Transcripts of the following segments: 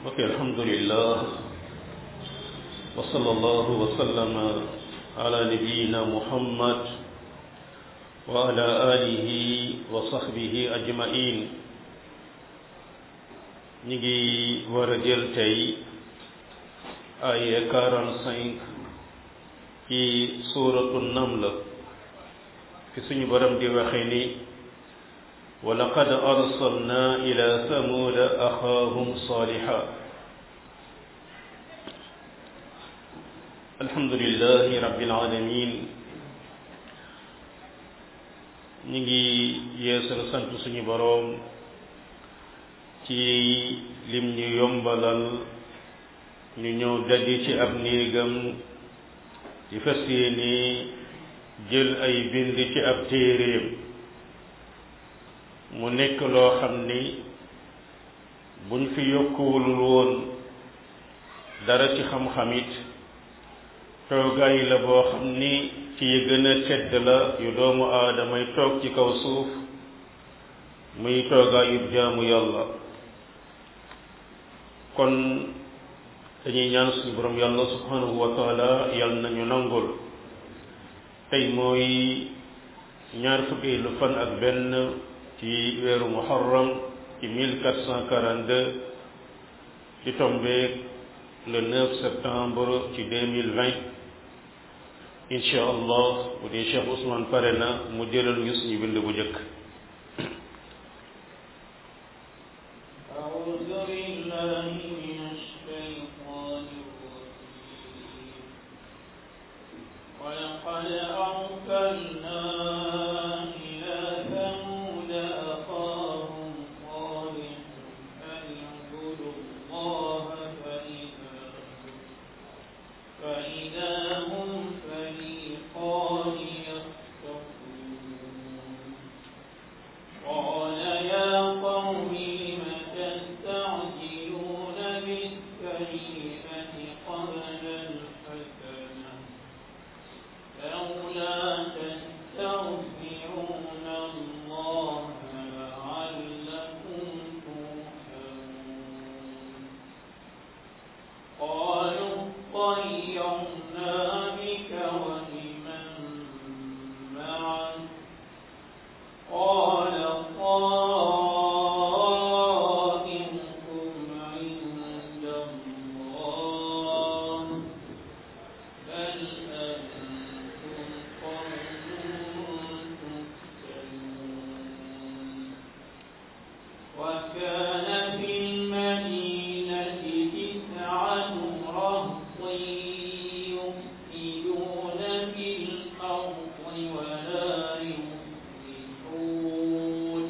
ok alhamdulillah wa sallallahu wa sallama ala nabiyina muhammad wa ala alihi wa sahbihi ajmain ñi ngi war a jël tey ay quarante-cinq ci suratu naml fi suñu borom di waxe ni wa laqad arsalna ila samuda axaahum saliha alhamdulillahi rabbil alamin ñi ngi yeesal sant suñu boroom ci lim ñu yombalal ñu ñëw daje ci ab néegam di fas yéene jël ay bind ci ab téeréem mu nekk loo xam ni buñ fi yokkuwul woon dara ci xam-xamit toogaay la boo xam ni ci yi gën a tedd la yu doomu aadamay toog ci kaw suuf muy toogaayu jaamu yàlla kon dañuy ñaan suñu borom yàlla subhanahu wa taala yàlla nañu nangul tey mooy ñaar fukki lu fan ak benn ci weeru muharram ci 1442 ci tombeek le 9 septembre ci 2020 incha allah bu dee Cheikh Ousmane pare na mu jëlal ñu suñu bind bu njëkk ولقد أرسلنا إلى ثمود أخاهم صالحا أن اعبدوا الله فإذا فإذا هم فريقان يختصمون قال يا قوم لم تستعجلون بالسيئة قبل الحسنة لولا تستغفرون الله لعلكم ترحمون قالوا اطيرنا بك وبمن معك قال طائركم عند الله بل أنتم قوم تفتنون وكان في المدينة تسعة رهط يفسدون في الأرض ولا يصلحون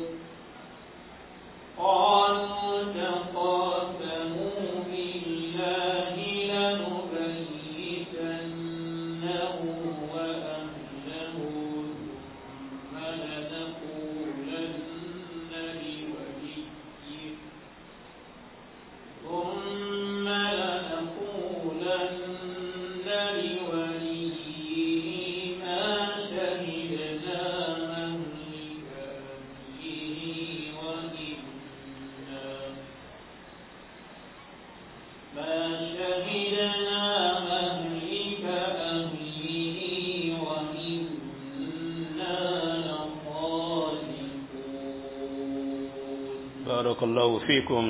قالوا تقاسموا بالله لنبيتنه وأهله ثم لنقولن لوليه ثم لنقولن لوليه ما شهدنا مهلك أهله وإنا ما شهدنا مهلك أهله وإنا لصادقون بارك الله فيكم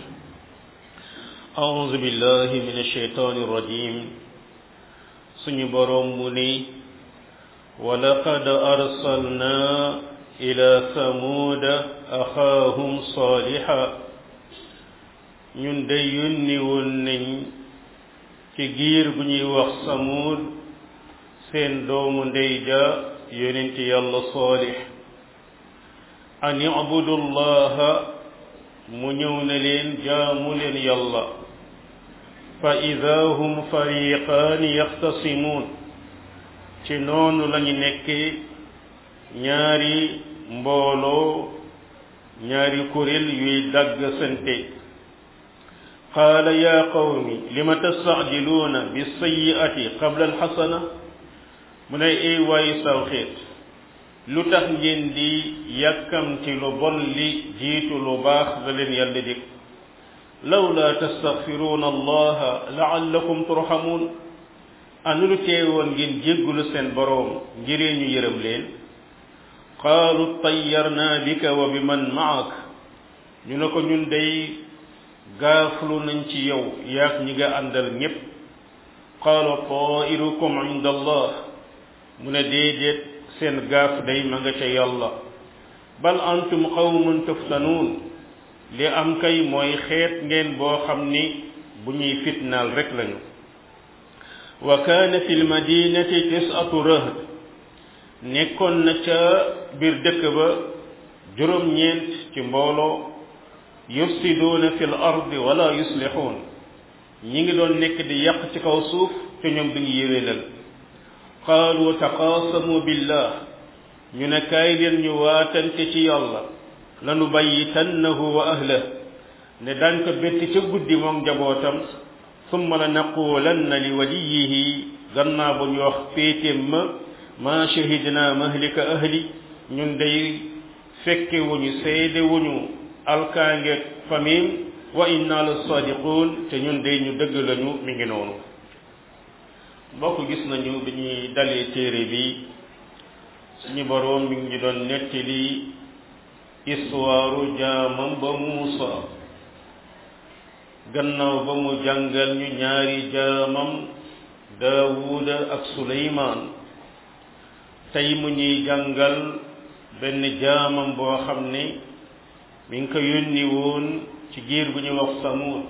أعوذ بالله من الشيطان الرجيم سني برومني ولقد أرسلنا إلى ثمود أخاهم صالحا ñun de yónni woon nañ ci giir bu ñuy wax samuud seen doomu ndey ja yonent yàlla saalix an ibudu llaha mu ñëw ne leen jaamu leen yàlla fa ida hum fariqaani yaxtasimuun ci noonu lañu nekkee ñaari mbooloo ñaari kuréel yuy dagg sante qaala yaa qawmi lima tastacjiluuna bisayi'ati qabla alxasana mu ne ay waayu saw xeet lu tax ngeen di yàkkamti lu bon li jiitu lu baax la leen yàlla dig lawla tastaghfiruna allaha la'allakum turhamun anu lu teewoon ngeen jéggulu seen boroom ngiree ñu yërëm leen qaalu tayyarna bika wa biman ma'ak ñu ne ko ñun day gaaflu nañ ci yow yaak ñi nga àndal ñépp qaala tairukum inda allah mu ne déedéet seen gaaf day ma nga ca yàlla bal antum qawmun tuftanuun li am kay mooy xeet ngeen boo xam ni bu ñuy fitnaal rek lañu wa kaana fi lmadinati tisatu rahd nekkoon na ca biir dëkk ba juróom-ñeent ci mbooloo yufsiduuna fi l ardi wala yuslixuun ñi ngi doon nekk di yàq ci kaw suuf te ñoom duñu yéwénal qaalu taqaasamu billah ñu ne kaay leen ñu waatante ci yàlla lanu bayyitannahu wa ahlah ne daan ko betti ca guddi moom njabootam summa la naqulanna li waliyihi gannaa bu ñu wax féetéem ma ma shahidna mahlika ahli ñun day fekke wuñu seede wuñu alkaange famim wa inna la sadiqun te ñun day ñu dëgg lañu mi ngi noonu mbokk gis nañu bi ñuy dalee téere bi suñu boroom mi ngi doon nettali histoire jaamam ba Muusa gannaaw ba mu jàngal ñu ñaari jaamam Daawuda ak Suleymaan tey mu ñuy jàngal benn jaamam boo xam ne mi ngi ko yónni woon ci giir bu ñuy wax Samud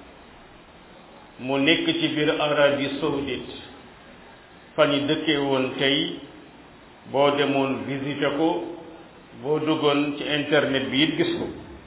mu nekk ci biir Arabie saoudite fa ñu dëkkee woon tey boo demoon visité ko boo duggoon ci internet bi it gis ko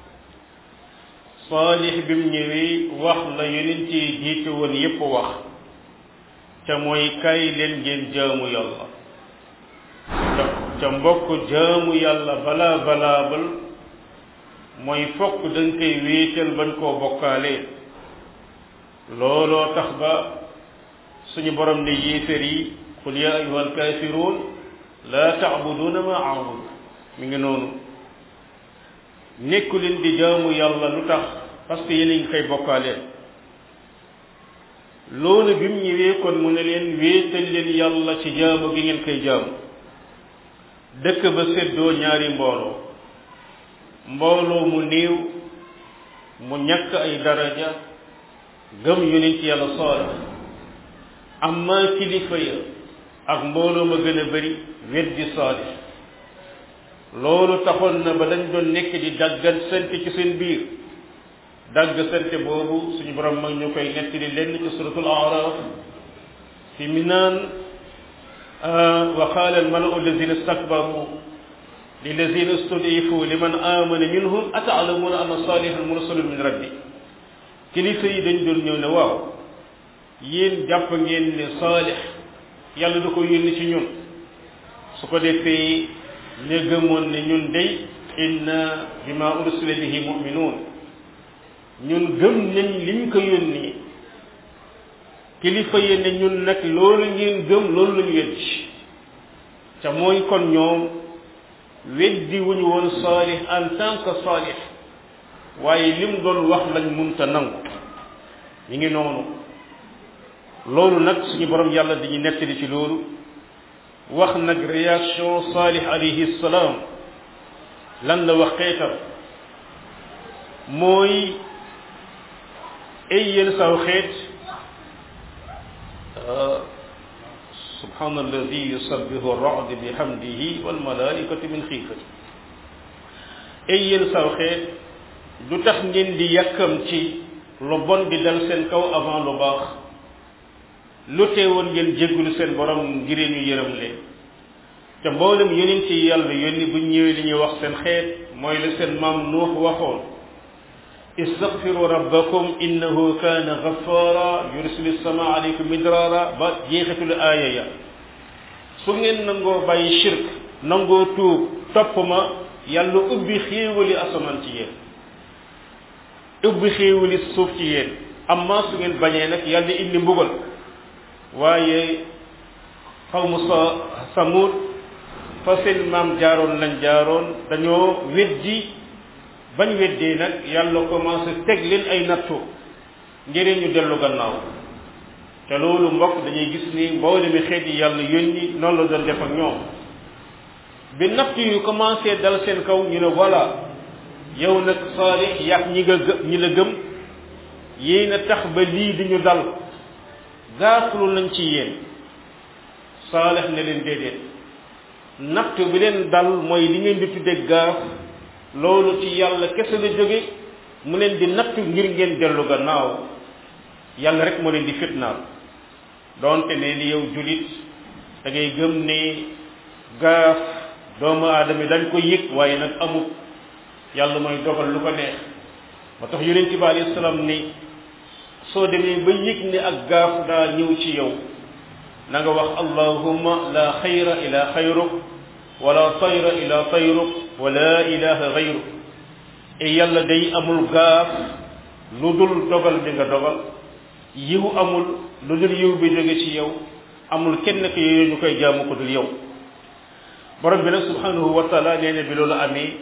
Saalix bi mu ñëwee wax la yonent yi jiite woon yépp wax ca mooy kay leen ngeen jaamu yàlla ca ca mbokk jaamu yàlla balaa balaabal mooy fokk dañ koy wéetal bañ koo bokkaalee looloo tax ba suñu borom ne yéefér yi qul ya ayuha alkaafiruun laa taabuduuna ma aabud mi ngi noonu nekku leen di jaamu yàlla lu tax parce que yéen a ngi koy bokkaaleen loolu bi mu ñëwee kon mu ne leen wéetal leen yàlla ci jaamu gi ngeen koy jaamu dëkk ba séddoo ñaari mbooloo mbooloo mu néew mu ñàkk ay daraja gëm yonent yàlla Saalix amma kilifa ya ak mbooloo ma gën a bari weddi Saalix loolu taxoon na ba dañ doon nekk di daggal sante ci seen biir dagg sante boobu suñu borom mag ñu koy nettali lenn ci suratul araf fi mi naan wa qaala almalau alladina stakbaru lilladina studifu liman amana minhum ataalamuna anna salihan mursalun min rabbi kilifa yi dañ doon ñëw ne waaw yéen jàpp ngeen ne saalix yàlla da ko yónni ci ñun su ko defee ña gëmoon ne ñun day inna bima ursila bihi muminuun ñun gëm nañ liñ ko yónni kilifa yi ne ñun nag loolu ngeen gëm loolu lañu weddi te mooy kon ñoom weddi wuñu woon saalix en tant que saalix waaye lim doon wax lañ munta nangu ñu ngi noonu loolu nag suñu borom yàlla dañuy nettali ci loolu wax nag réaction saalix alayhi salaam lan la wax xeetam mooy ay yéen saw xeet subhana alladi yusabbihu ar-ra'd bihamdihi wal malaikatu min xiifati ay yéen saw xeet du tax ngeen di yàkkam ci lu bon di dal seen kaw avant lu baax lu teewoon ngeen jéggulu seen borom ngir ñu yërëm leen te mboolem yonent yi yàlla yónni bu ñëwee li ñuy wax seen xeet mooy la seen maam nuux waxoon istaghfiru rabbakum innahu kana ghaffara yursilu sama alaykum midrara ba jeexitul aaya ya su ngeen nangoo bàyyi shirk nangoo tuub topp ma yàlla ubbi xéewali asamaan ci yéen ubbi xéewali suuf ci yéen amma su ngeen bañee nag yàlla indi mbugal waaye xawmu sa samud fa seen maam jaaroon lañ jaaroon dañoo weddi bañ weddee nag yàlla commencé teg leen ay nattu ngir ñu dellu gannaaw te loolu mbokk dañuy gis ni mboolemi xeet yi yàlla yónni noonu la doon def ak ñoom bi natt yu commencé dal seen kaw ñu ne voilà yow nag saalix yàq ñi nga gë ñi la gëm yéen a tax ba lii di ñu dal gaaflu nañ ci yéen saalix ne leen déedéet natt bi leen dal mooy li ngeen di tudde gaaf loolu ci yàlla kese la jóge mu leen di natt ngir ngeen dellu gannaaw yàlla rek moo leen di fitnaal donte ne ni yow julit da ngay gëm ne gaaf doomu aadama yi dañ ko yëg waaye nag amut yàlla mooy dogal lu ko neex moo tax yonent bi alayhi salaam ni soo demee ba yëg ne ak gaaf daa ñëw ci yow na nga wax allahumma la xayra ila xayruk wala tayra ila tayruk wala ilaha gayruk e yàlla day amul gaaf lu dul dogal bi nga dogal yiw amul lu dul yiw bi jóge ci yow amul kenn ki yooyu ñu koy jaamu ko dul yow borom bi nag subhanahu wa taala nee na bi loolu amee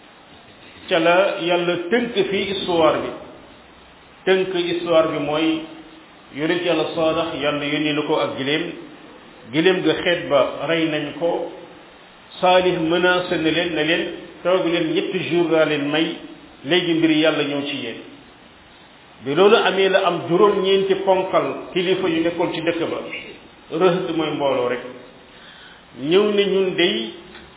ca la yàlla tënk fii histoire bi tënk histoire bi mooy yonent yàlla saadax yàlla yónni na ko ak giléem giléem ga xeet ba rey nañ ko saalih menacé na leen ne leen toog leen ñetti jour laa leen may léegi mbir yàlla ñëw ci yéen bi loolu amee la am juróom-ñeenti ponkal kilifa yu nekkoon ci dëkk ba rëhët mooy mbooloo rek ñëw ne ñun dey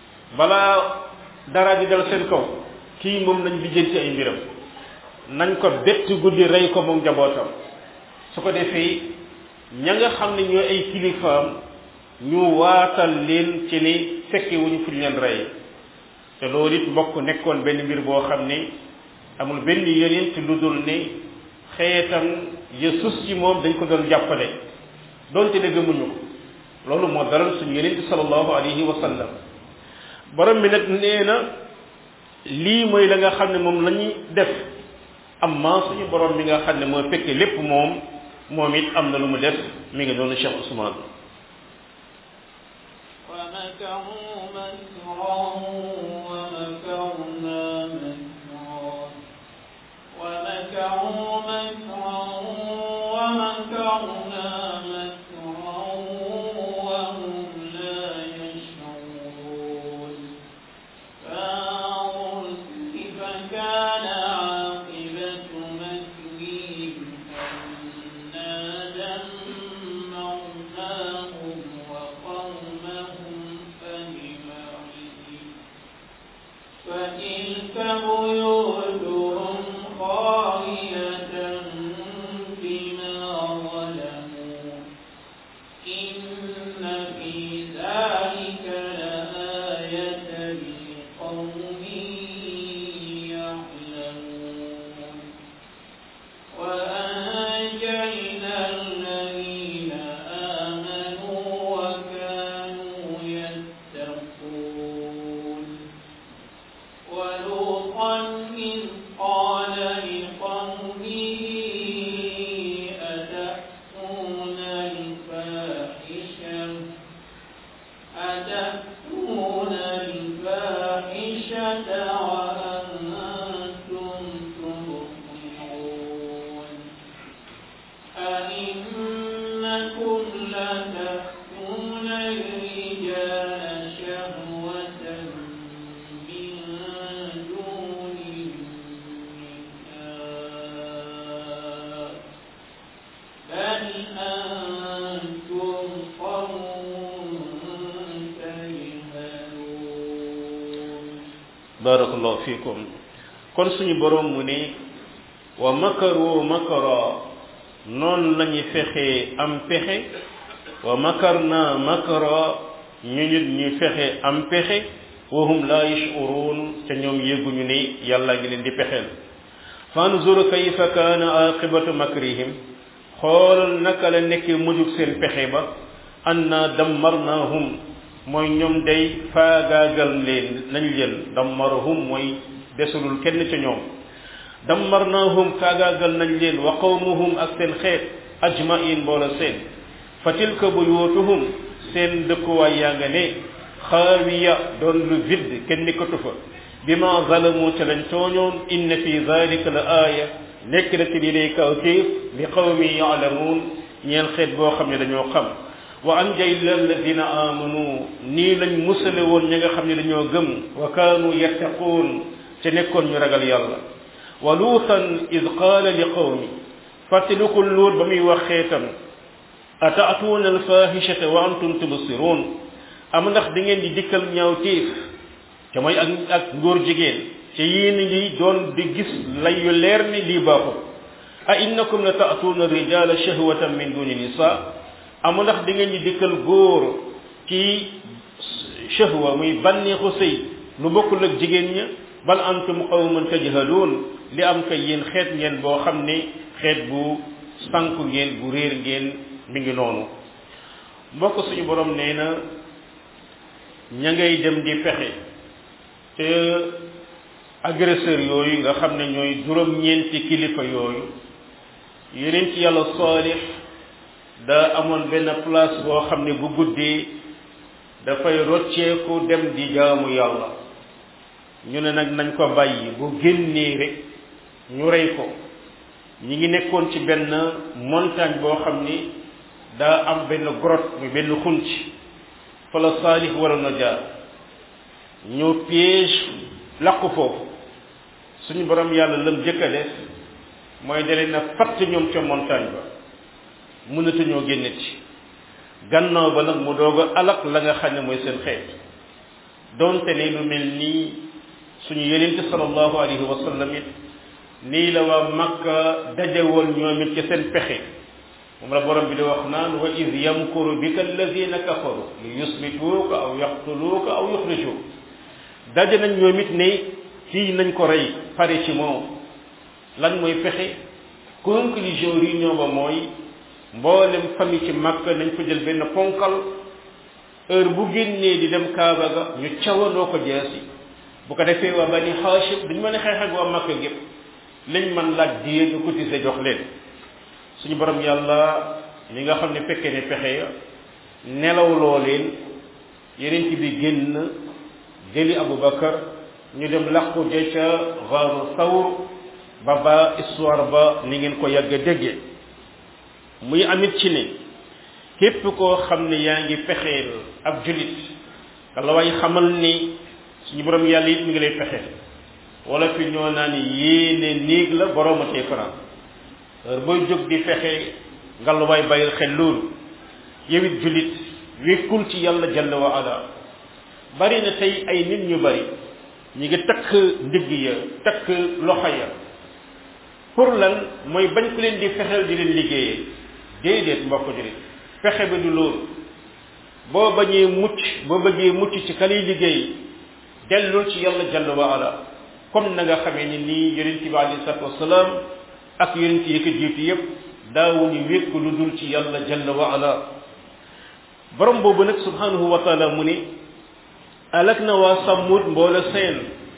balaa dara di dal seen kaw kii moom nañ lijjanti ay mbiram nañ ko bett guddi rey ko moom njabootam su ko defee ña nga xam ne ñooy ay kilifaam ñu waatal leen ci ni fekke wuñu fu ñu leen rey te loolu it mbokk nekkoon benn mbir boo xam ne amul benn yonent lu dul ne xeetam ya sus ci moom dañ ko doon jàppale donte ne gëmuñu ko loolu moo daral suñu yonent sallallahu alayhi wa sallam borom bi nag nee na lii mooy la nga xam ne moom la ñuy def amma suñu borom bi nga xam ne moo fekke lépp moom moom it am na lu mu def mi ngi noonu Cheikh Ousmane ومكروا مكرا ومكرنا مكرا ومكروا مكرا ومكرنا مكرا وهم لا يشعرون فانظر كيف كان عاقبة مكرهم أنا دمرناهم وقومهم أجمعين فتلك بيوتهم خاوية بما ظلموا إن في ذلك لآية لقوم يعلمون وأنجينا الذين آمنوا وكانوا يتقون ولوطا إذ قال لقومه أتأتون الفاحشة أتأتون الفاحشة وأنتم تبصرون أئنكم لتأتون الرجال شهوة من دون النساء بل أنتم قوم تجهلون barakallahu fikum kon suñu borom mu ne wa makaru makara noonu lañu fexe am pexe wa makarna makara ñu nit ñu fexe am pexe wa hum la yashurun te ñoom yëguñu ne yàlla ngi leen di pexeel fanzur kayfa kaana aqibatu makrihim xoolal naka la nekkee mujug seen pexe ba anna dammarnahum mooy ñoom day faagaagal leen nañ leen dammarahum mooy desulul kenn ca ñoom dammarnahum faagaagal nañ leen wa qawmuhum ak seen xeet ajmain mboola seen fa tilka buyutuhum seen dëkkuwaay yaa nga ne xaawiya doon lu vide kenn nekkatu fa bima zalamu ca lañ tooñoon inna fi dalika la aaya nekk na ci li lay kawtéef li qawmi yaalamuun ñeel xeet boo xam ne dañoo xam wa anjayna alladina amanu nii lañ musale woon ñi nga xam ne dañoo gëm wa kaanu yattaquun ca nekkoon ñu ragal yàlla wa luutan id qaala li qawmi fàttalikul luut ba muy wax xeetam ataatuuna alfahishata wa antum tubsiruun am ndax da ngeen di dikkal ñaaw téef te mooy ak ak ngóor jigéen te yéen ngi doon di gis lay yu leer ni lii baaxul a innakum la taatuuna rijala shahwatan min duni nisa am ndax da ngeen di dikkal góor ci shahwa muy bànneexu sëy lu bokkul ak jigéen ña bal antum qawman tajhaluun li am kay yéen xeet ngeen boo xam ne xeet bu sànku ngeen bu réer ngeen mi ngi noonu mbokk suñu borom nee na ña ngay dem di fexe te agresseur yooyu nga xam ne ñooy juróom-ñeenti kilifa yooyu yeneen ci yàlla saalix daa amoon benn place boo xam ne bu guddee dafay rocceeku dem di jaamu yàlla ñu ne nag nañ ko bàyyi bu génnee rek ñu rey ko ñi ngi nekkoon ci benn montagne boo xam ni daa am benn grotte muy benn xunc fa la saalix waroon a jaar ñu piège làqu foofu suñu borom yàlla lam jëkk a def mooy dalee na fatt ñoom ca montagne ba mënatuñoo génne ci gannaaw ba nag mu doog a alak la nga xam ne mooy seen xeet donte ne lu mel nii suñu yenente sallallahu alayhi wa sallam it nii la waa makka daje woon ñoom it ci seen pexe moom la borom bi di wax naan wa id yamkuru bika alladina kafaru li yusbituuka aw yaqtuluuka aw yuxrijuuka daje nañ ñoom it ne kii nañ ko rey pare ci moom lan mooy fexe conclusion réunion ba mooy mboolem famille ci makka nañ ko jël benn ponkal heure bu génnee di dem kaaba ga ñu cawandoo ko jeesi bu ko defee waa bani xaashib duñ mën a xeex ak waa makka gépp lañ man laaj diye ñu cotiser jox leen suñu borom yàlla li nga xam ne fekkee ne pexe ya nelawloo leen yeneen ci bi génn jëli Aboubacar ñu dem làqu je ca xaaru sawr ba ba histoire ba ni ngeen ko yàgg a déggee muy amit ci ne képp koo xam ne yaa ngi fexeel ab julit la way xamal ni suñu borom yàlla it mi ngi lay fexeel wala fi ñoo naa ni yéene néeg la borooma tee faran heure booy jóg di fexe ngaluwaay bàyyil xel loolu yow it julit wékkul ci yàlla jalla wa ala bari na tey ay nit ñu bari ñi ngi takk ndigg ya takk loxo ya pour lan mooy bañ ku leen di fexeel di leen liggéeyee déedéet mbokk julit fexe ba du loolu boo bañee mucc boo bëggee mucc ci ka lay liggéey dellul ci yàlla jalla wa ala comme na nga xamee ni nii yonent bi alei salatu wasalaam ak yonent yi ko jiitu yépp daawuñu wékk lu dul ci yàlla jalla wa ala borom boobu nag subhanahu wa taala mu ne alak na waa sàmmut mboola seen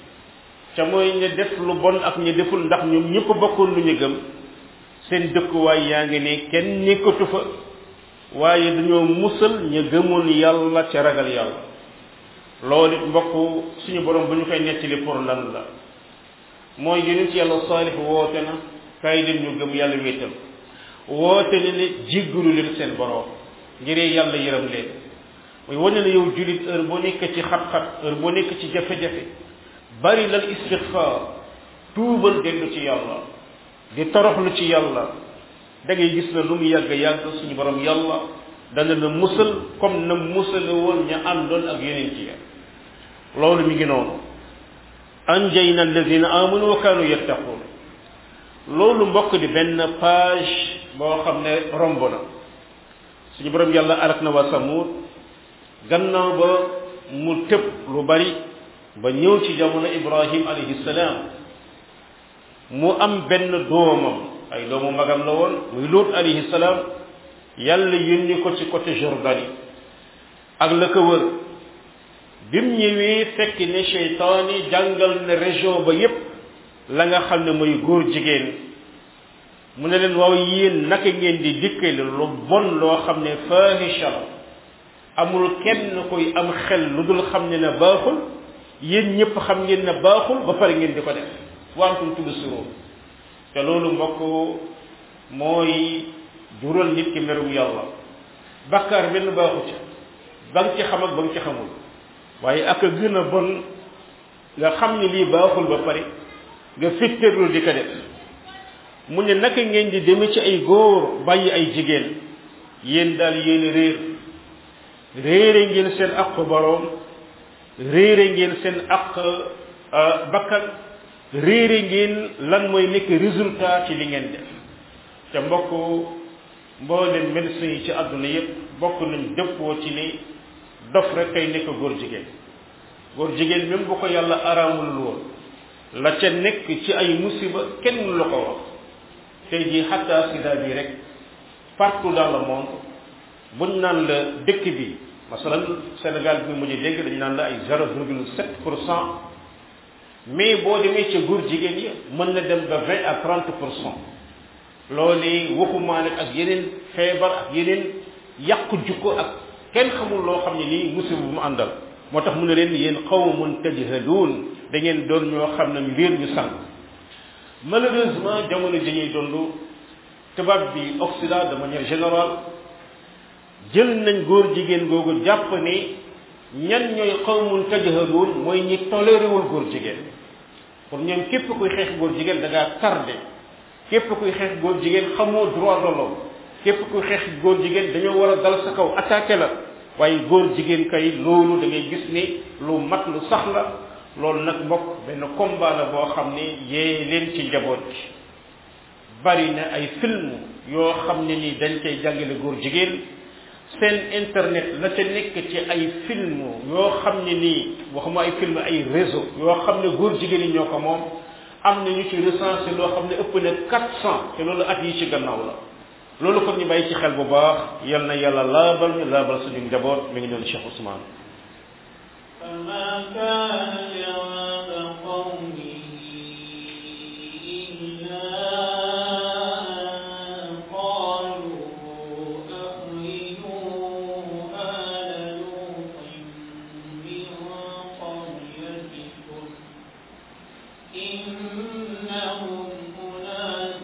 ca mooy ña def lu bon ak ña deful ndax ñoom ñëpp bokkoon lu ñu gëm seen dëkkuwaay yaa ngi ne kenn nekkatu fa waaye dañoo musal ña gëmoon yàlla ca ragal yàlla loolu it mbokk suñu borom bu ñu koy nettali pour lan la mooy yonent yàlla saalix woote na kaay leen ñu gëm yàlla wéetal woote ne ne jéggalu leen seen borom ngiree yàlla yërëm leen mooy wane na yow julit heure boo nekk ci xat-xat heure boo nekk ci jafe-jafe bari lal istixfaar tuubal dellu ci yàlla di toroxlu ci yàlla da ngay gis na lu mu yàgg yàgg suñu borom yàlla dana la musal comme na musale woon ña àndoon ak yeneen ci ya loolu mi ngi noonu anjayna alladina amanu wa kanu yattaqun loolu mbokk di benn page boo xam ne romb na suñu borom yàlla alak na waa samud gannaaw ba mu tëb lu bari ba ñëw ci jamono ibrahim alayhi salaam mu am benn doomam ay doomu magam la woon muy luut alayhi salaam yàlla yónni ko ci côté Jordanie ak la ko wër bi mu ñëwee fekk ne cheytaan yi jàngal ne région ba yépp la nga xam ne mooy góor jigéen mu ne leen waaw yéen naka ngeen di dikkale lu bon loo xam ne fahisha la amul kenn koy am xel lu dul xam ne ne baaxul yéen ñëpp xam ngeen ne baaxul ba pare ngeen di ko def wantum tubsiruun te loolu mbokk mooy jural nit ki merum yàlla bakkaar benn baaxu ca ba nga ci xam ak ba nga ci xamul waaye ak a gën a bon nga xam ni lii baaxul ba pare nga fitterlu di ko def mu ne naka ngeen di deme ci ay góor bàyyi ay jigéen yéen daal yéen réer réere ngeen seen aq boroom réere ngeen seen aq bakkan réere ngeen lan mooy nekk résultat ci li ngeen def te mbokk mboolem médecins yi ci àdduna yépp bokk nañ dëppoo ci ni dof rek kay nekk góor jigéen góor jigéen même bu ko yàlla araamul woon la ca nekk ci ay musiba kenn mënu la ko wax tey jii xatta sida bi rek partout dans le monde buñ naan la dëkk bi masalan Sénégal bi mujj dégg dañu naan la ay zéro virgule sept pour cent mais boo demee ca góor jigéen yi mën na dem ba vingt à trente pour cent loolu waxumaa nag ak yeneen feebar ak yeneen yàqu jukko ak kenn xamul loo xam ne nii musiba bu mu àndal moo tax mu ne leen yéen qawmun tajhaluun da ngeen doon ñoo xam ne ñu réer ñu sànq malheureusement jamono ji ñuy dund tubaab bi Occident de manière générale jël nañ góor jigéen googu jàpp ni ñan ñooy qawmun tajhaluun mooy ñi toléréwul góor jigéen pour ñoom képp kuy xeex góor jigéen da ngaa tardé képp kuy xeex góor jigéen xamoo droit de l'homme képp kuy xeex góor jigéen dañoo war a dal sa kaw attaqué la waaye góor jigéen kay loolu da ngay gis ni lu mat lu sax la loolu nag mbokk benn combat la boo xam ne yee leen ci njaboot gi bari na ay film yoo xam ne ni dañ koy jàngale góor jigéen seen internet la ca nekk ci ay film yoo xam ne nii waxuma ay film ay réseau yoo xam ne góor jigéen yi ñoo ko moom am na ñu ci recensé loo xam ne ëpp na quatre cent te loolu at yi ci gannaaw la loolu kon ñu bàyyi ci xel bu baax yal na yàlla laabal ñu laabal suñu njaboot mi ngi doon Cheikh Ousmane فما كان جواب قومه إلا أن قالوا أخرجوا آل لوط من قريتكم إنهم أناس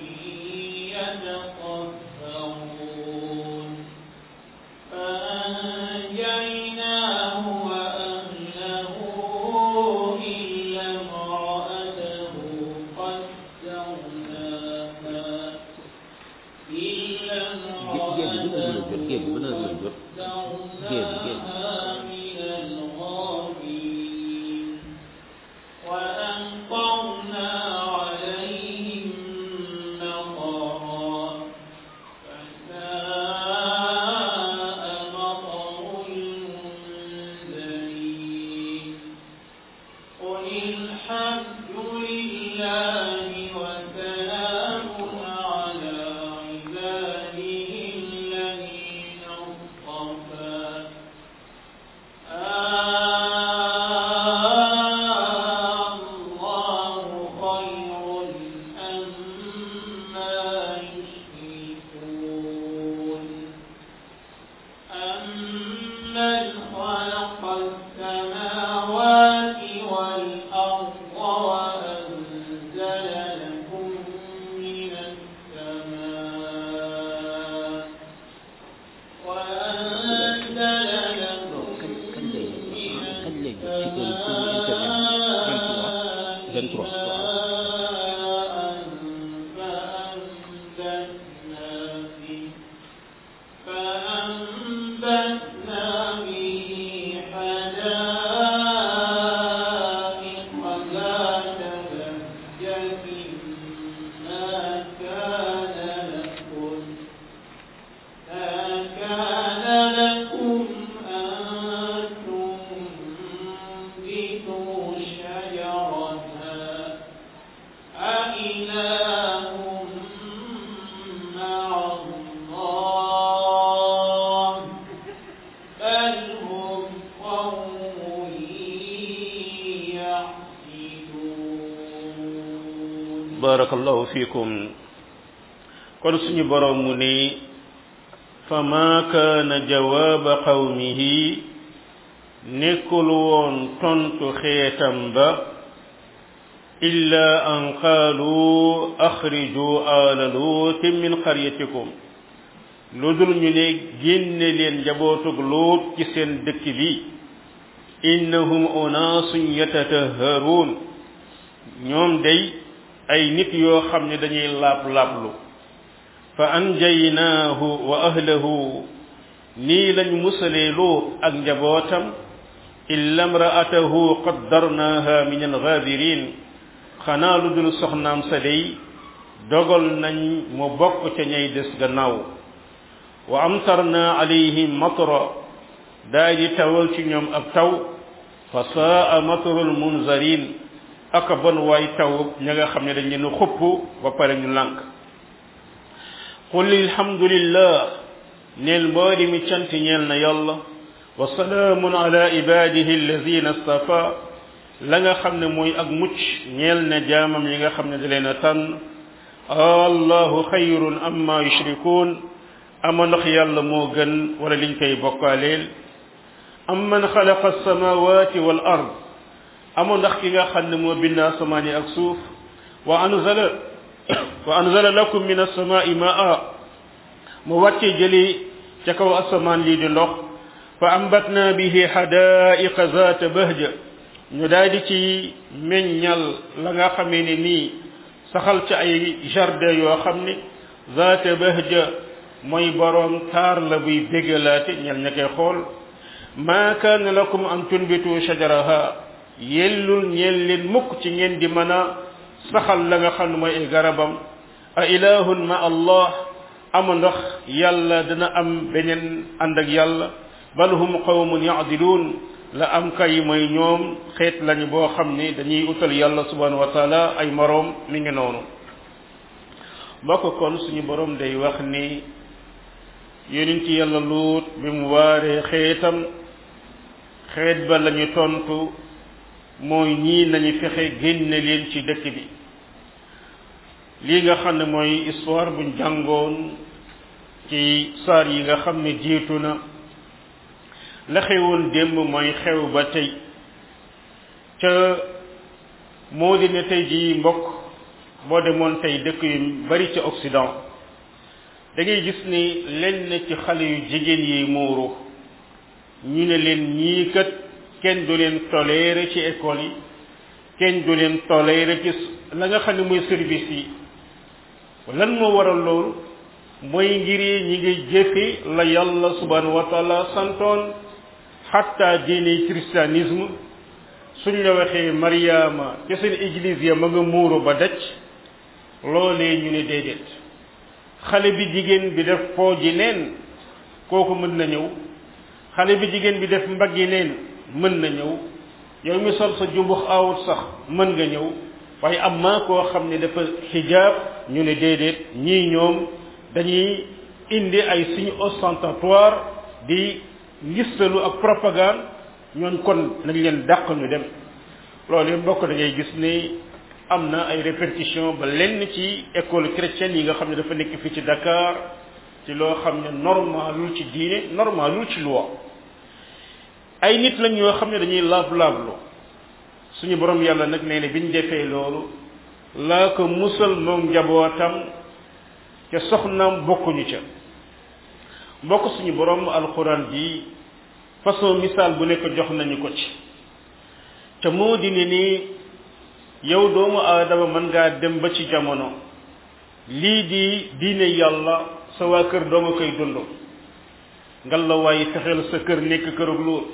يتطهرون فأنجيناه وأهله إلا امرأته قدرناها إلا امرأته قدرناها من الغابرين وأمطرنا عليهم مطرا فساء مطر المنذرين قل الحمد لله وسلام على عباده الذين اصطفى الله خير أما يشركون أمن خلق السماوات والأرض وأنزل لكم من السماء وأنزل لكم من فأنبتنا به حدائق ذات بهجة ما كان لكم ما كان لكم أن تنبتوا شجرها أإله مع الله بل هم قوم يعقلون barakallahu fikum kon suñu borom mu ni fama kaana jawaaba qawmihi nekkul woon tontu xeetam ba illa an qaalu axriju ala luutin min qaryatikum lu dul ñu ne génne leen njabootug luut ci seen dëkk bi innahum unaasun yatataharuun ñoom day ay nit yoo xam ne dañuy laab laablu fa anjaynaahu wa ahlahu nii lañ musalee luut ak njabootam illa mraatahu qaddarnaaha min algaabirin xanaa lu dul soxnaam sa day dogal nañ mu bokk ca ñay des gannaaw wa amtarna alayhim matra daay di tawal ci ñoom ab taw fa saa matrul munzarin aka bon waay taw ña nga xam ne dañ leen xupp ba pare ñu lànk qul alhamdulillah neel mboodi mi cant ñeel na yàlla wa salaamun ala ibadihi alladina stafa la nga xam ne mooy ak mucc ñeel na jaamam yi nga xam ne da leen a tànn allahu xayrun amma yushrikun ama ndax yàlla moo gën wala liñ koy bokkaaleel am man xalaqa alsamawati wal ard ama ndax ki nga xam ne moo bind asamaan yi ak suuf wa anzala wa anzala lakum min alsamai maa mu wàcce jëli ca kaw asamaan lii di ndox fa ambatna bihi xadaiqa zaata bahja ñu daal di ci meññal la nga xamee ne nii saxal ci ay jardin yoo xam ne zaata bahja mooy boroom taar la buy bégalaate ñel ña koy xool maa kaana lakum an tunbitu shajaraha yellul ñeel leen mukk ci ngeen di mën a saxal la nga xam ne mooy ay garabam a ilahun ma allah ama ndox yàlla dana am beneen ànd ak yàlla bal hum qawmun yaadiluun la am kay mooy ñoom xeet lañu boo xam ne dañuy utal yàlla subhanahu wa taala ay moroom mi ngi noonu mbokk kon suñu borom day wax ni yonent yàlla luut bi mu waaree xeetam xeet ba lañu tontu mooy ñii nañu fexe génne leen ci dëkk bi lii nga xam ne mooy histoire buñ jàngoon ci saar yi nga xam ne jiitu na la xewoon démb mooy xew ba tey ca moo di ne tey ji mbokk boo demoon tey dëkk yu bari ci Occident da ngay gis ni lenn ci xale yu jigéen yi muuru ñu ne leen ñii kat kenn du leen toléré ci école yi kenn du leen toléré ci la nga xam ne mooy service yi lan moo waral loolu mooy ngir ñi ngi jëfe la yàlla subhanahu wa taala santoon xatta diine christianisme suñ la waxee mariama ci seen église ya ma nga muuru ba daj loolee ñu ne déedéet xale bi jigéen bi def pooji neen kooku mën na ñëw xale bi jigéen bi def mbaggi neen mën na ñëw yow mi sol sa jumbux awut sax mën nga ñëw waaye am maa koo xam ne dafa xijaab ñu ne déedéet ñii ñoom dañuy indi ay signes ostentatoires di ngistalu ak propagande ñooñ kon nañ leen dàq ñu dem loolu yëpp mbokk da ngay gis ni am na ay répercussions ba lenn ci école chrétienne yi nga xam ne dafa nekk fii ci Dakar ci loo xam ne normalul ci diine normalul ci loi ay nit lañ yoo xam ne dañuy laab-laablu suñu borom yàlla nag nee na biñ defee loolu laa ko musal moom njabootam ca soxnaam bokkuñu ca mbokk suñu borom alquran ji façon misaal bu nekk jox nañu ko ci ca moo di ne ni yow doomu aadama mën ngaa dem ba ci jamono lii di diine yàlla sa waa kër doo nga koy dund ngal la waaye fexeel sa kër nekk kërug luut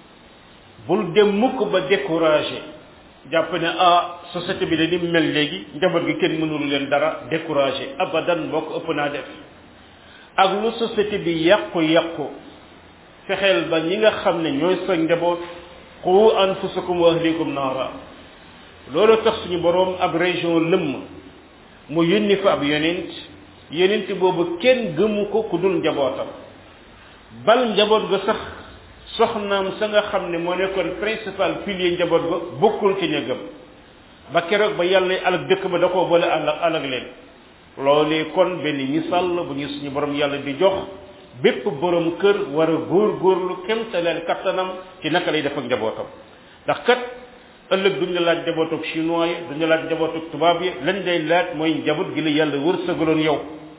bul dem mukk ba découragé jàpp ne ah société bi dañu mel léegi njaboot gi kenn mënul leen dara découragé abadan mbokk ëpp naa def ak lu société bi yàqu-yàqu fexeel ba ñi nga xam ne ñooy sa njaboot qu anfusakum wa ahlikum naara loolu tax suñu boroom ab région lëmm mu yónni fa ab yonent yonent boobu kenn gëmu ko ku dul njabootam bal njaboot ga sax soxnaam sa nga xam ne moo nekkoon principal pilier njaboot ga bokkul ci ña gëm ba keroog ba yàlla alag dëkk ba da koo boole alag alag leen loolee kon benn misaal la bu ñu suñu borom yàlla di jox bépp borom kër war a góor-góorlu kemtaleel kattanam ci naka lay def ak njabootam ndax kat ëllëg duñ la laaj njabootuk chinois yi duñ la laaj njabootuk tubaab yi lañ lay laaj mooy njaboot gi la yàlla wërsëgaloon yow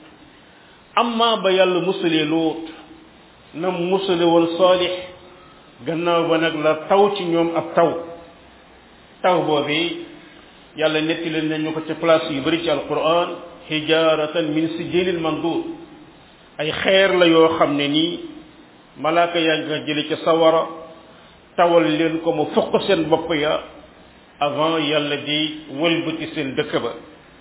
amma ba yàlla musalee luut na musale woon saalix gannaaw ba nag la taw ci ñoom ab taw taw boobi yàlla netti leen nañu ko ci place yu bari ci alquran hijaratan min sijilin mandud ay xeer la yoo xam ne nii malaaka yaa ngi ko jële ca sawara tawal leen ko mu fukk seen bopp ya avant yàlla di wëlbati seen dëkk ba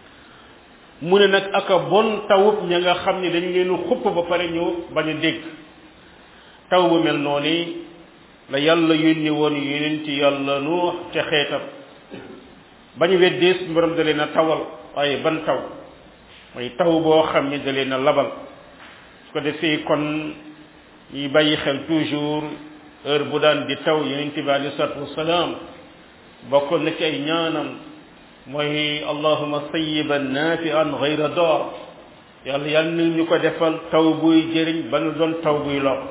mu ne nag aka bon tawub ña nga xam ne dañ leen xupp ba pare ñu bañ a dégg taw bu mel noonu la yàlla yónni woon yonent yàlla nuux ca xeetam bañu weddee suñu borom da leen a tawal waaye ban taw mooy taw boo xam ne da leen a labal su ko defee kon ñuy bàyyi xel toujours heure bu daan di taw yonent bi alei salatu wasalaam bokkoon na ci ay ñaanam mooy allahuma sayiban nafian gayra door yàlla yàlla na ñu ko defal taw buy jëriñ ba nu doon taw buy lor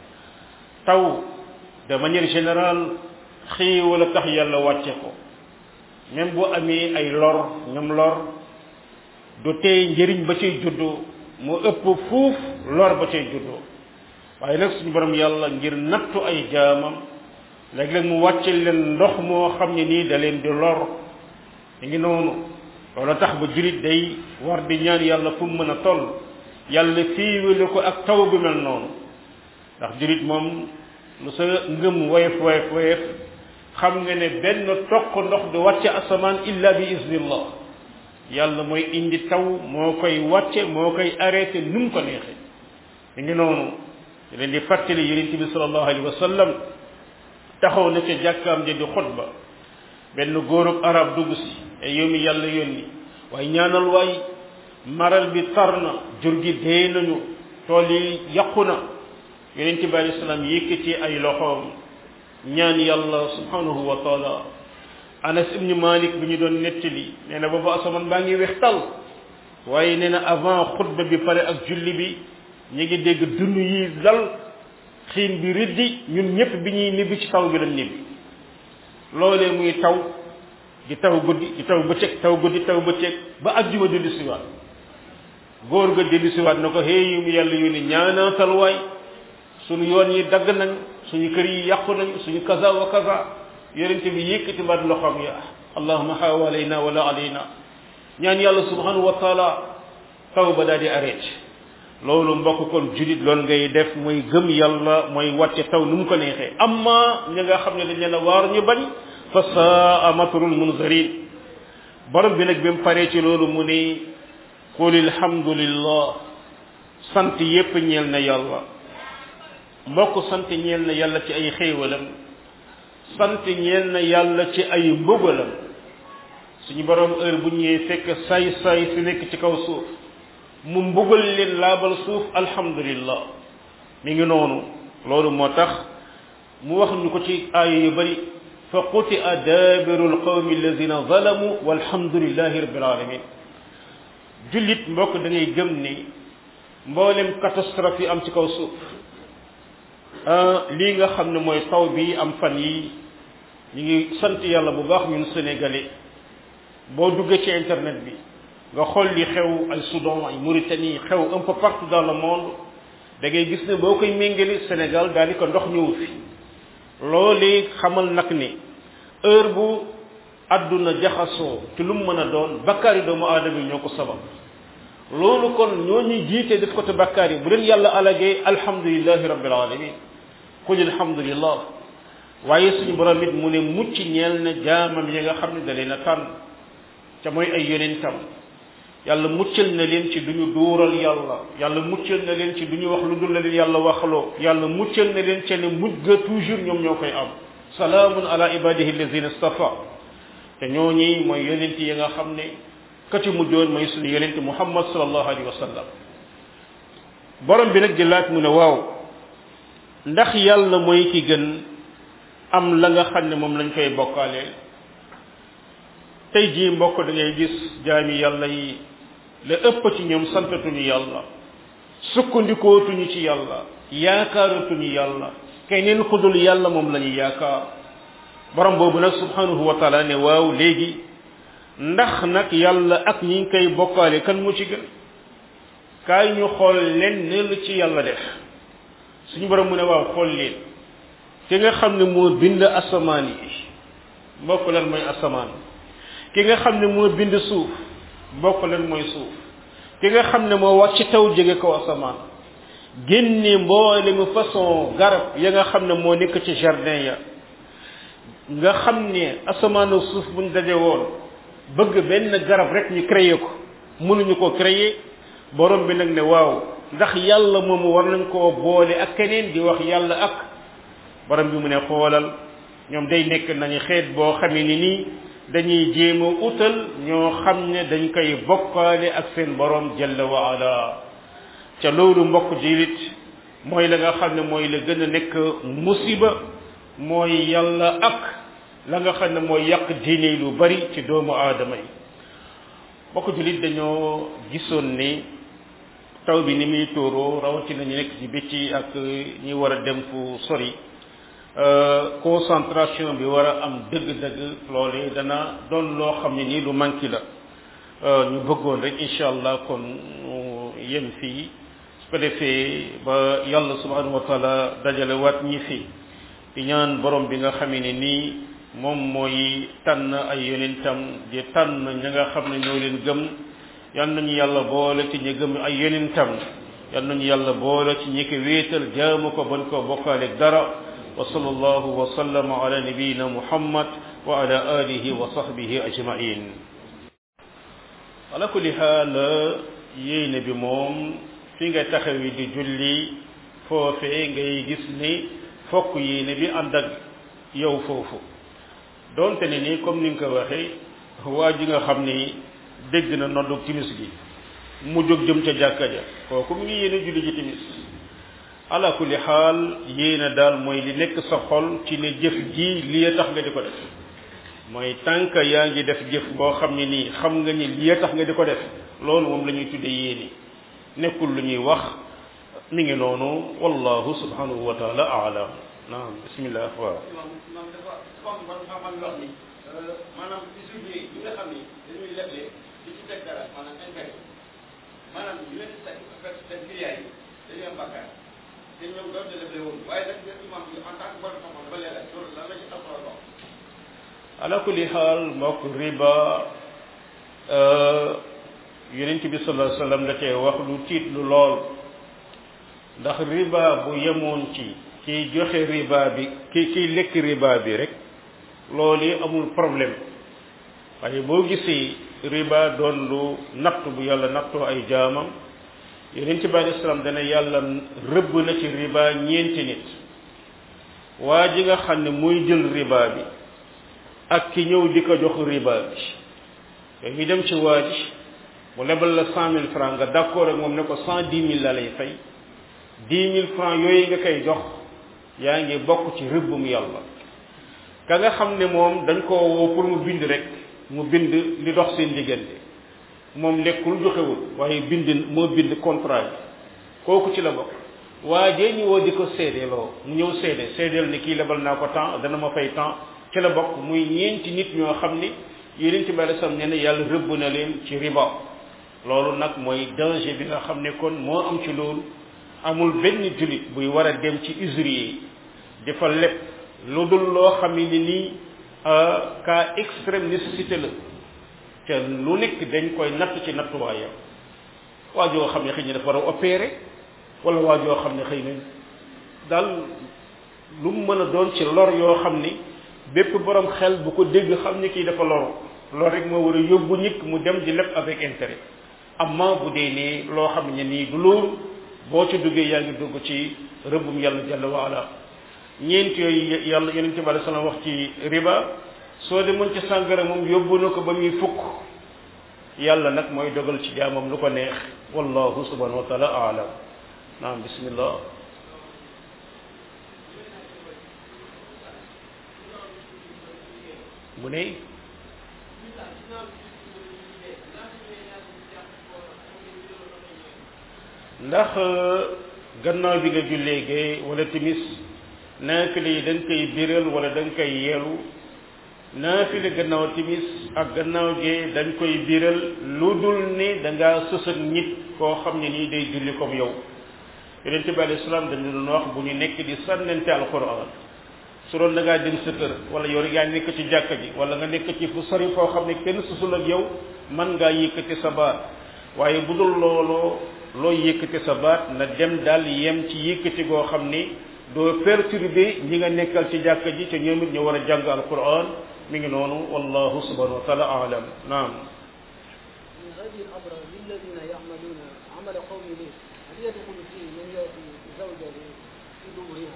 taw de manière générale xéewal a tax yàlla wàcce ko même bu amee ay lor ñoom lor du tey njëriñ ba cay juddoo mu ëpp fuuf lor ba cay juddoo waaye nag suñu borom yàlla ngir nattu ay jaamam léeg-léeg mu wàcce leen ndox moo xam ne nii da leen di lor ñu ngi noonu loolu tax ba julit day war di ñaan yàlla fu mu mën a toll yàlla fiiwale ko ak taw bi mel noonu ndax julit moom lu sa ngëm woyof woyof woyof xam nga ne benn toq ndox du wàcce asamaan illa bi iznillah yàlla mooy indi taw moo koy wàcce moo koy arrêté nu mu ko neexee ñu ngi noonu di leen di fàttali yonent bi sallallahu alayhi wa sallam taxaw na ca jàkkaam ja di xutba benn góorub arab dugg si ay yow mi yàlla yónni waaye ñaanal waay maral bi tar na jur gi dee nañu tool yi yàqu na yonent bi alayhi salaam yëkkati ay loxoom ñaan yàlla subhanahu wa taala anas ibni malik bi ñu doon nettali nee na boobu asamaan baa ngi wex tal waaye nee na avant xutba bi pare ak julli bi ñu ngi dégg dund yi dal xiin bi riddi ñun ñëpp bi ñuy nibbi ci taw bi lañ nibbi loolee muy taw di taw guddi di taw bëccëg taw guddi taw bëccëg ba ajjuma dellu siwaat góor ga dellu siwaat na ko hey yu mu yàlla yu ni ñaanaatal waay suñu yoon yi dagg nañ suñu kër yi yàqu nañ suñu kaza wa kaza yonente bi yëkkati baat loxoom ya allahuma xawalayna wala alayna ñaan yàlla subhanahu wa taala taw ba daal di arrêté loolu mbokk kon julit loolu ngay def mooy gëm yàlla mooy wàcce taw nu mu ko neexee amma ñi nga xam ne dañ leen a waar ñu bañ fa saa matrul munzarin borom bi nag bi mu paree ci loolu mu ne qul alhamdulillah sant yépp ñeel na yàlla mbokk sant ñeel na yàlla ci ay xéewalam sant ñeel na yàlla ci ay mbugalam suñu borom heure bu ñëwee fekk say say si nekk ci kaw suuf mu mbugal leen laabal suuf alhamdulillah mi ngi noonu loolu moo tax mu wax ñu ko ci aaya yu bari fa qutia daabiru alqawmi alladina zalamu walhamdulillahi rabbil alamin jullit mbokk da ngay gëm ni mboolem catastrophe yi am ci kaw suuf lii nga xam ne mooy taw bi am fan yi ñu ngi sant yàlla bu baax ñun sénégalais boo duggee ci internet bi nga xool li xew ay Soudan ay Mauritanie xew un peu partout dans le monde da ngay gis ne boo koy méngale Sénégal daal di ko ndox ñëw fi loolee xamal nag ni heure bu àdduna jaxasoo ci lu mu mën a doon bakkaar yi doomu aadama yi ñoo ko sabab loolu kon ñoo ñuy jiite def ko te bakkaar yi bu leen yàlla alagee alhamdulillahi rabbil alamin qul alhamdulillah waaye suñu borom it mu ne mucc ñeel na jaamam yi nga xam ne da leen a tànn ca mooy ay yonentam yàlla muccal na leen ci duñu duural yàlla yàlla muccal na leen ci duñu wax lu dul la leen yàlla waxloo yàlla muccal na leen ca ne mujj ga toujours ñoom ñoo koy am salaamun ala ibadihi allazina istafa te ñooñi mooy yonent yi nga xam ne ka ci mujjoon mooy suñu yonent muhammad sallallahu alayhi wa sallam borom bi nag di laaj mu ne waaw ndax yàlla mooy ki gën am la nga xam ne moom lañ koy bokkaaleel tey jii mbokk da ngay gis jaami yàlla yi la ëpp ci ñoom santatuñu yàlla sukkandikootuñu ci yàlla yaakaaratuñu yàlla keneen ku dul yàlla moom la ñu yaakaar borom boobu nag subhanahu wa taala ne waaw léegi ndax nag yàlla ak ñi ngi koy bokkaale kan mu ci gën kaay ñu xool leen ne lu ci yàlla def suñu borom mu ne waaw xool leen ki nga xam ne moo bind asamaan yi mbokk lan mooy asamaan ki nga xam ne moo bind suuf mbokk lan mooy suuf ki nga xam ne moo wàcc taw jóge kaw asamaan génne mboole mu façon garab ya nga xam ne moo nekk ci jardin ya nga xam ne asamaanu suuf buñ daje woon bëgg benn garab rek ñu créer ko mënuñu ko créer borom bi nag ne waaw ndax yàlla moomu war nañ koo boole ak keneen di wax yàlla ak borom bi mu ne xoolal ñoom day nekk nañu xeet boo xamee ni nii dañuy jéem a utal ñoo xam ne dañ koy bokkaale ak seen borom jalla wa ala ca loolu mbokk jirit mooy la nga xam ne mooy la gën a nekk musiba mooy yàlla ak la nga xam ne mooy yàq diine lu bari ci doomu aadama yi mbokk julit dañoo gisoon ni taw bi ni muy tóoroo rawatina ñu nekk ci bëcc ak ñi war a dem fu sori concentration bi war a am dëgg-dëgg loole dana doon loo xam ne nii lu manqué la ñu bëggoon rek incha allah kon ñu yem fii su ko defee ba yàlla subhanahu wa taala dajale waat ñi fi di ñaan borom bi nga xamee ne nii moom mooy tànn ay yonentam di tànn ña nga xam ne ñoo leen gëm yal nañu yàlla boole ci ñi gëm ay yonentam yal nañu yàlla boole ci ñi ko wéetal jaamu ko bañ koo bokkaale dara wa sallallahu wa sallama ala nabiyina muhammad wa ala alihi wa sahbihi ajmain ala kulli xaal yéene bi moom fi nga taxawi di julli foofee ngay gis ni fokk yéene bi ànd ak yow foofu donte ne ni comme ni nga ko waxee waa ji nga xam ni dégg na noddu timis gi mu jóg jëm ca jàkka ja kooku mu ngi yéene julli ji timis ala kulli xaal yéene daal mooy li nekk sa xol ci ne jëf ji lii tax nga di ko def mooy tànk yaa ngi def jëf boo xam ne nii xam nga ni lii tax nga di ko def loolu moom la ñuy tuddee yéene nekkul lu ñuy wax mi ngi noonu wallahu subhanahu wa taala aalam naam bismillah waaw man dafa comme man ma man wax ni maanaam usurier yi nga xam ni dañuy leble di ci teg dara maanaam intérêt maanaam ñu leen di teg fekk seen client yi dañuy am bakkaar te ñoom doon de leble woon waaye nag ñun imam bi en tant que borom xam-xam ba leeral loolu lan la ci alquran wax ala kulli xaal mbokk riba yonent bi sallallahu alayhi wasallam da cee wax lu tiit lu lool ndax riba bu yemoon ci kiy joxe riba bi ki kiy lekk riba bi rek loolu amul problème waaye boo gisee riba doon lu natt bu yàlla nattoo ay jaamam yonent bi alayhi salaam dana yàlla rëbb na ci riba ñeenti nit waa ji nga xam ne muy jël riba bi ak ki ñëw di ko jox riba bi yooyu ñu dem ci waa ji mu lebal la cent mille francs nga d'accord ak moom ne ko cent dix mille la lay fay dix mille francs yooyu nga koy jox yaa ngi bokk ci rëbbum yàlla ka nga xam ne moom dañ koo woo pour mu bind rek mu bind li dox seen diggante moom lekkul joxewul waaye bind moo bind contrat bi kooku ci la bokk waa jee ñu woo di ko seedeeloo mu ñëw seede seedeel ne kii lebal naa ko temps dana ma fay temps ci la bokk muy ñeenti nit ñoo xam ni yonent bi alei salaam nee na yàlla rëbb na leen ci riba loolu nag mooy danger bi nga xam ne kon moo am ci loolu amul benn jullit buy war a dem ci usurier di fa leb lu dul loo xam ne nii cas extrême nécessité la te lu nekk dañ koy natt ci nattuwaayam waa joo xam ne xëy na dafa war a opérer wala waa joo xam ne xëy na daal lu mu mën a doon ci lor yoo xam ni bépp borom xel bu ko dégg xam ni kii dafa loru loolu rek moo war a yóbbu nit mu dem di leb avec intérêt amma bu dee nii loo xam ne nii du loolu boo ci duggee yaa ngi dugg ci rëbbum yàlla jalla wa ala ñeent yooyu yàlla yonente bi alei salaam wax ci riba soo demoon ci sàngara moom yóbbu na ko ba muy fukk yàlla nag mooy dogal ci jaamam lu ko neex wallahu subhanahu wa taala aalam naam bismillah mu ne ndax gannaaw bi nga jullee gee wala timis naafile yi da nga koy biral wala da nga koy yeelu naafile gannaaw timis ak gannaaw gee dañ koy biral lu dul ne da ngaa sës ak nit koo xam ne nii day julli comme yow yonente bi alayhi salaam dañu doon wax bu ñu nekk di sànnante alquran su doon da ngaa dem sa kër wala yow yaa nekk ci jàkka ji wala nga nekk ci fu sori foo xam ne kenn susul ak yow man ngaa yëkkati sa baat waaye bu dul looloo looy yëkkati sa baat na dem daal yem ci yëkkati goo xam ni doo perturber ñi nga nekkal ci jàkka ji te ñoom it ñu war a jàng alquran mi ngi noonu wallahu subhanahu wa taala alam naam من هذه الأمر للذين يعملون عمل قوم لوط هل يدخل فيه من يأتي زوجه في دبرها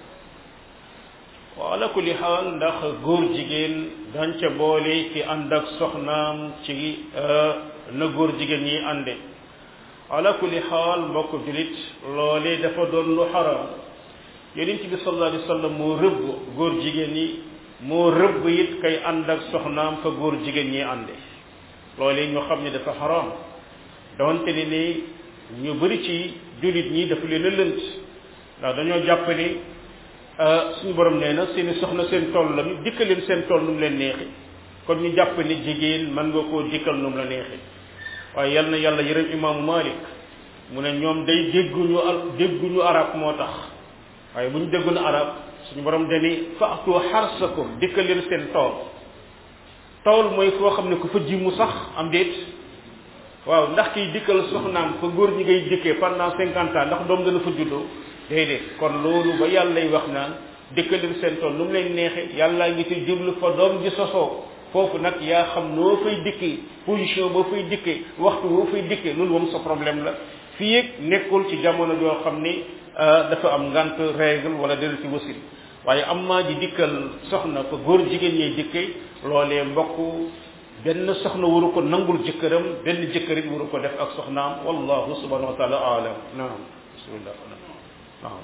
wa ala kulli xaal ndax góor jigéen dañ ca boole ki ànd ak soxnaam ci na góor jigéen ñi ànde ala kulli xaal mbokk julit loole dafa doon lu xaram yonent bi sallallahu alayhi wa sallam moo rëbb góor jigéen ñi moo rëbb it kay ànd ak soxnaam fa góor jigéen ñi ànde loole ñu xam ne dafa xaram donte ni ni ñu bëri ci julit ñi dafa leen a lënt ndax dañoo jàpp ni suñu borom nee na seeni soxna seen tool la ñu dikkal leen seen tool nu mu leen neexi kon ñu jàpp ni jigéen mën nga koo dikkal nu mu la neexi waaye yal na yàlla yërëm imaamu Malik mu ne ñoom day dégguñu al dégguñu arab moo tax waaye bu ñu dégguñu arab suñu borom dani faatu xarsakum dikkal leen seen tool tool mooy foo xam ne ku fa ji mu sax am déet waaw ndax kiy dikkal soxnaam fa góor ñi ngay dikkee pendant cinquante ans ndax doom dana fa juddoo déedéet kon loolu ba yàlla lay wax naan dëkkaleen seen tool nu mu leen neexe yàlla ngi ci jublu fa doom ji sosoo foofu nag yaa xam noo fay dikkee position boo fay dikkee waxtu boo fay dikkee loolu moom sa problème la fii yëg nekkul ci jamono joo xam ni dafa am ngant règle wala dara ci wasin waaye am maa ji dikkal soxna fa góor jigéen ñey dikkee loolee mbokk benn soxna waru ko nangul jëkkëram benn jëkkërit waru ko def ak soxnaam wallahu subhanahu wa taala alam naam bismillah waaw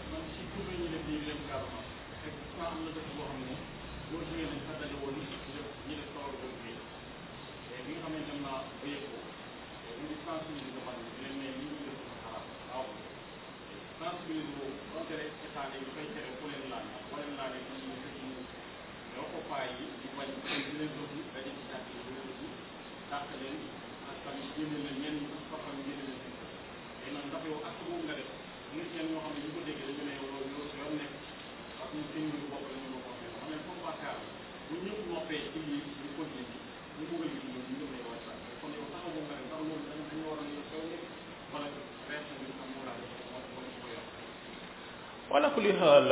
wala kulli xaal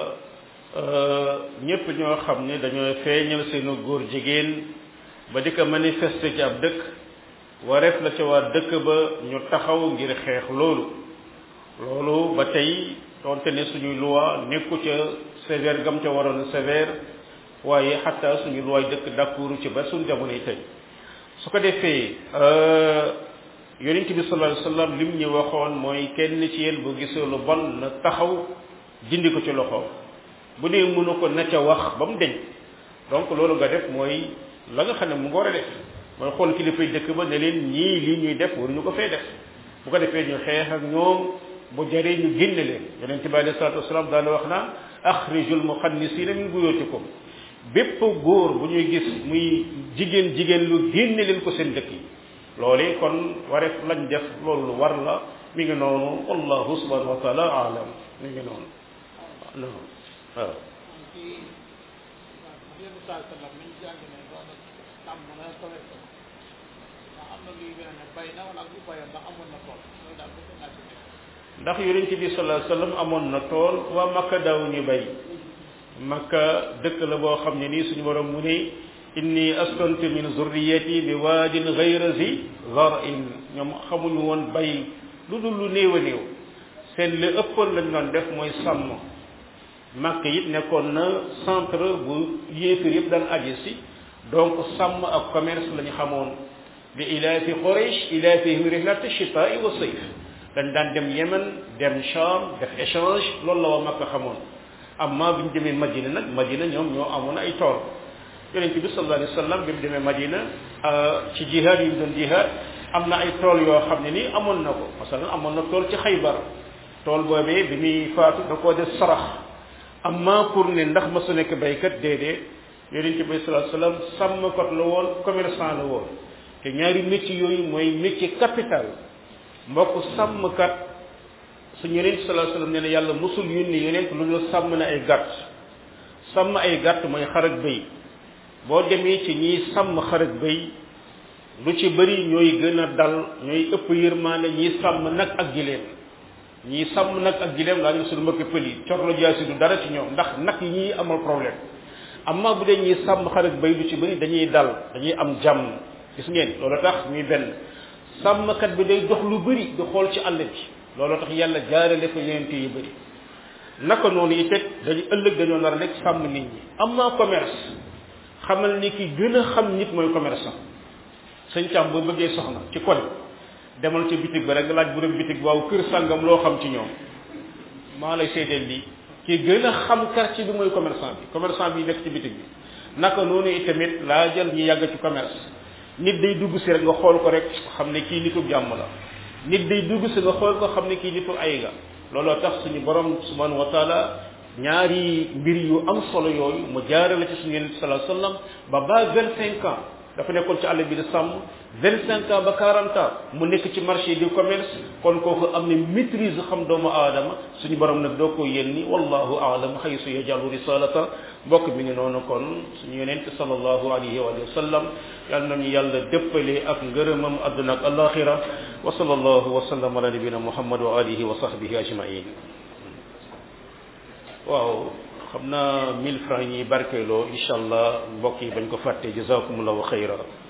ñëpp ñoo xam ne dañoo feeñal seenu góor jigéen ba di ko manifester ci ab dëkk wareef la ca waa dëkk ba ñu taxaw ngir xeex loolu loolu ba tey donte ne suñuy loi nekku ca sévère gam ca waroon sévère waaye xataa suñu loi dëkk d'accord ci ba suñu jamono yi tey su ko defee yonent bi sallallahu alayhi wasallam lim ñu waxoon mooy kenn ci yéen bu gisee lu bon na taxaw dindi ko ci loxoom bu dee mënu ko na ca wax ba mu deñ donc loolu nga def mooy la nga xam ne mu nga war a def mooy xool kilifay dëkk ba ne leen ñii lii ñuy def waruñu ko fee def bu ko defee ñu xeex ak ñoom bu jaree ñu génne leen yonent bi alayhi salatu wasalaam daana wax naan axrijul muxannisiina min buyutikum bépp góor bu ñuy gis muy jigéen jigéen lu génne leen ko seen dëkk yi loolu kon wareef lañ def loolu lu war la mi ngi noonu wallahu subhanahu wa taala alam mi ngi noonu non waaw ci yenn saa sallam mi ñu jàng ne doon sàmm na commerce ndax am na luy gën a ne bay na wala ak lu bayoon ndax amoon na tool loolu daal bëgg naa ci nekk ndax yonent bi sallallahu alayhi wasallam amoon na tool waa makka daaw ñu bay makka dëkk la boo xam ne nii suñu borom mu ne inni askantu min zurriyati bi waadin ghayra zi zar'in ñoom xamuñu woon bay lu dul lu néew a néew seen li ëppoon lañ doon def mooy sàmm màkk it nekkoon na centre bu yéefir yëpp daan aji si donc sàmm ak commerce la ñu xamoon bi ilaafi quraish ilaafihim rihlata chitai wa sayf dañ daan dem yemen dem cham def échange loolu la waa màkk xamoon amma bi ñu demee madina nag madina ñoom ñoo amoon ay tool yonent bi sallallahu alayhi wa sallam bi mu demee madina ci jihaad yi mu doon jihaad am na ay tool yoo xam ne nii amoon na ko masalan amoon na tool ci xaybar tool boobee bi muy faatu da koo def sarax amma pour ne ndax ma su nekk baykat déedéet yonente bi sallallahu alayhi wasallam sàmmkat la woon commerçant la woon te ñaari métier yooyu mooy métier capital mbokk sàmmkat su yonente sallallahu alayhi wasallam nee na yàlla musul yónni yonent lu dul sàmm na ay gàtt sàmm ay gàtt mooy xar ak bëy boo demee ci ñiy sàmm xar ak bëy lu ci bëri ñooy gën a dal ñooy ëpp yërmaane ñiy sàmm nag ak gileem ñiy sàmm nag ak gileem laa ñu suñu mbokki pël yi corlo jaasi du dara ci ñoom ndax nag yi ñuy amal problème amma bu dee ñiy sàmm xar ak bëy lu ci bëri dañuy dal dañuy am jàmm gis ngeen loolu tax ñuy benn sàmmkat bi day dox lu bëri di xool ci àll bi loolu tax yàlla jaarale fa yonent yu bëri naka noonu it dañu ëllëg dañoo nar a nekk sàmm nit ñi am naa commerce xamal ni ki gën a xam nit mooy commerçant sëñ Thiam boo bëggee soxna ci kon demal ci bitig ba rek laaj bu doon bitig waaw kër sàngam loo xam ci ñoom maa lay seedeel lii ki gën a xam quartier bi mooy commerçant bi commerçant bi nekk ci bitig bi naka noonu itamit laa jël ñu yàgg ci commerce nit day dugg si rek nga xool ko rek xam ne kii nitu jàmm la nit day dugg si nga xool ko xam ne kii nitu ay ga looloo tax suñu borom subhanahu wa taala ñaari mbir yu am solo yooyu mu jaarale ci suñu yonent sallallahu alayhi wasallam ba ba vingt cinq ans dafa nekkoon ci àll bi di sàmm vingt cinq ans ba quarante ans mu nekk ci marché du commerce kon kooku am ne maîtrise xam doomu aadama suñu borom nag doo ko yénni wallahu aalam xaysu yajalu risalata mbokk mi ngi noonu kon suñu yonent sallallahu alayhi wa sallam yal nañu yàlla dëppale ak ngërëmam adduna ak alaxira wa sallallahu wa sallam ala nabina muhammad wa alihi wa sahbihi ajmain waaw xam naa mille francs yi barkeeloo incha allah mbokk yi bañ ko fàtte jazakumullahu xayra